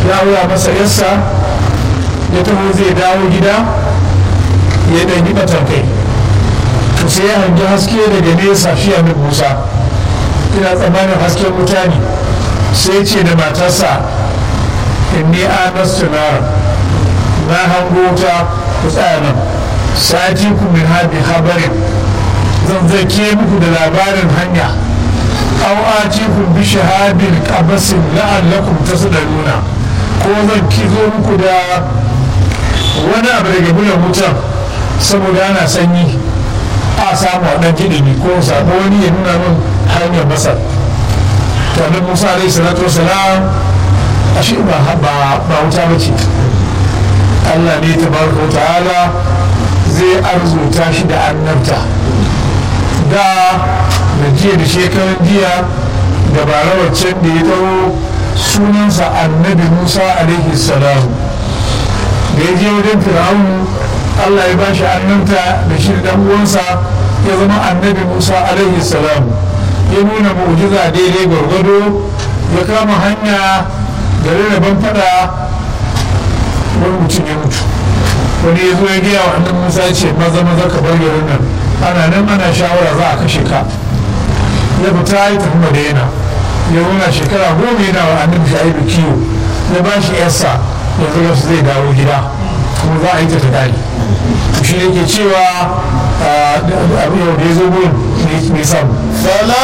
ya aura masa yarsa ya taho zai dawo gida ya ɗan yi kai to sai ya hangi haske daga nesa shi a musa ina tsammanin hasken mutane sai ce da matarsa inni anastu nara na hango ta ku tsaya nan sati ku min hadi habarin zan zake muku da labarin hanya aw atikum bi shahadin qabasin la'allakum tasdaluna ko zan kizo muku da wani abu daga bulan wutan saboda ana sanyi a samu a ɗan jiɗini ko sabo wani ya nuna min hanyar masar to annabi musa alaihi salatu wasalam ashe ba ba wuta ba ce allah ne tabaraka wa ta'ala zai arzuta shi da annabta da da jiya da shekaran jiya da barawar can da ya taro sunansa annabi musa alaihi salam da ya je wajen fir'aunu allah ya ba shi annabta da shi da uwansa ya zama annabi musa alaihi salam ya nuna mu'jiza daidai gwargwado ya kama hanya da rarraban fada wani mutum ya mutu wani ya zo ya gaya wa annabi musa ya ce maza maza ka bar garin nan ana nan ana shawara za a kashe ka ya fita ya tafi madina ya zauna shekara goma yana wa annabi shaibu kiwo ya ba shi yarsa yanzu yasu zai dawo gida kuma za a yi ta ta dare shi ne ke cewa abu yau da ya zo gurin mai samu